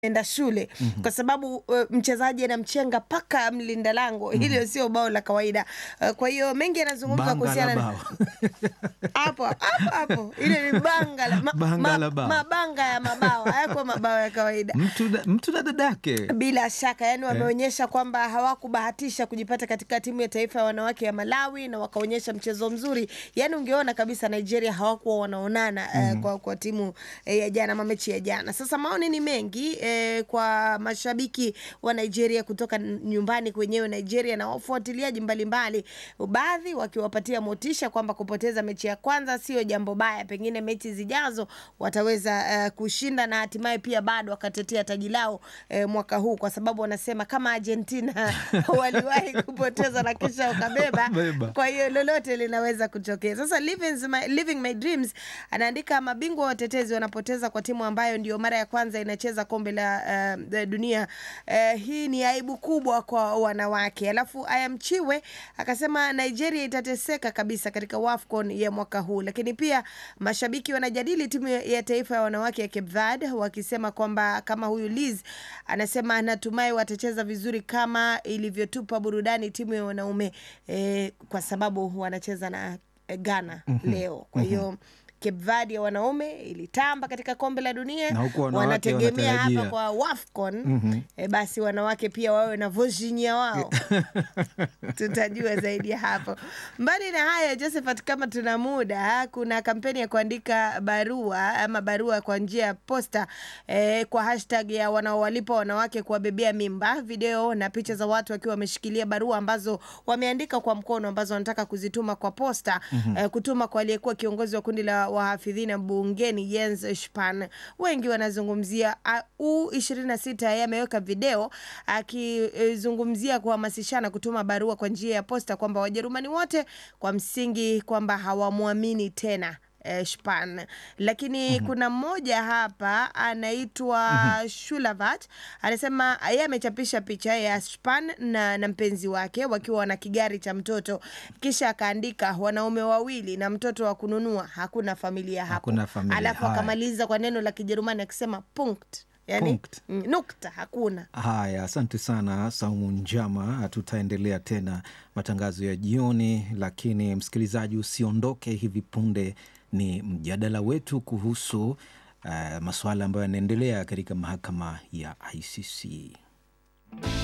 enda shule kwa sababu uh, mchezaji anamchenga paka mlinda lango hilo sio bao la kawaida uh, kwa hiyo mengi yanazungumzwa Banga la kuhusiana na bao. hapo hapo hapo ile ni banga la, ma, Banga ma, la bao. mabanga ya mabao hayakuwa mabao ya kawaida mtu, na- mtu na dadake bila shaka yani wameonyesha kwamba hawakubahatisha kujipata katika timu ya taifa ya wanawake ya Malawi na wakaonyesha mchezo mzuri. Yani ungeona kabisa Nigeria hawakuwa wanaonana eh, kwa, kwa timu eh, ya jana ama mechi ya jana. Sasa maoni ni mengi eh, kwa mashabiki wa Nigeria kutoka n- nyumbani kwenyewe Nigeria na wafuatiliaji mbalimbali, baadhi wakiwapatia motisha kwamba kupoteza mechi ya kwanza sio jambo baya, pengine mechi zijazo wataweza eh, kushinda na hatimaye pia bado wakatetea taji lao eh, mwaka huu, kwa sababu wanasema kama Argentina waliwahi kupoteza na kisha wakabeba, Beba. kwa hiyo lolote linaweza kutokea. Sasa Living my, Living my Dreams anaandika mabingwa watetezi wanapoteza kwa timu ambayo ndio mara ya kwanza inacheza kombe la uh, dunia. Uh, hii ni aibu kubwa kwa wanawake. Alafu Ayamchiwe akasema Nigeria itateseka kabisa katika WAFCON ya mwaka huu, lakini pia mashabiki wanajadili timu ya ya taifa ya wanawake ya Cape Verde wakisema kwamba kama huyu Liz anasema anatumai watacheza vizuri kama ilivyotupa burudani timu ya wanaume eh, kwa sababu wanacheza na eh, Ghana leo. Kwa hiyo Cape Verde ya wanaume ilitamba katika kombe la dunia, Na huku wanawake wanategemea hapa wanatarajia. kwa WAFCON eh, basi wanawake pia wawe na Virginia wao tutajua zaidi ya hapo. Mbali na hayo, Josephat, kama tuna muda, kuna kampeni ya kuandika barua ama barua kwa njia ya posta eh, kwa hashtag ya wanaowalipa wanawake kuwabebea mimba, video na picha za watu wakiwa wameshikilia barua ambazo wameandika kwa mkono ambazo wanataka kuzituma kwa posta eh, kutuma kwa aliyekuwa kiongozi wa kundi la wahafidhina bungeni Jens Spahn. Wengi wanazungumzia uh, U26 yeye ameweka video akizungumzia kuhamasishana kutuma barua kwa njia ya posta kwamba Wajerumani wote kwa msingi kwamba hawamwamini tena eh, Spahn. Lakini kuna mmoja hapa anaitwa Shulavat anasema yeye amechapisha picha ya Spahn na, na mpenzi wake wakiwa na kigari cha mtoto, kisha akaandika wanaume wawili na mtoto wa kununua, hakuna familia hapo. Hakuna familia, Alafu haya. akamaliza kwa neno la Kijerumani akisema punkt, yani Punkt. mm, nukta, hakuna Haya, asante sana Saumu Njama. Tutaendelea tena matangazo ya jioni, lakini msikilizaji, usiondoke. Hivi punde ni mjadala wetu kuhusu uh, masuala ambayo yanaendelea katika mahakama ya ICC.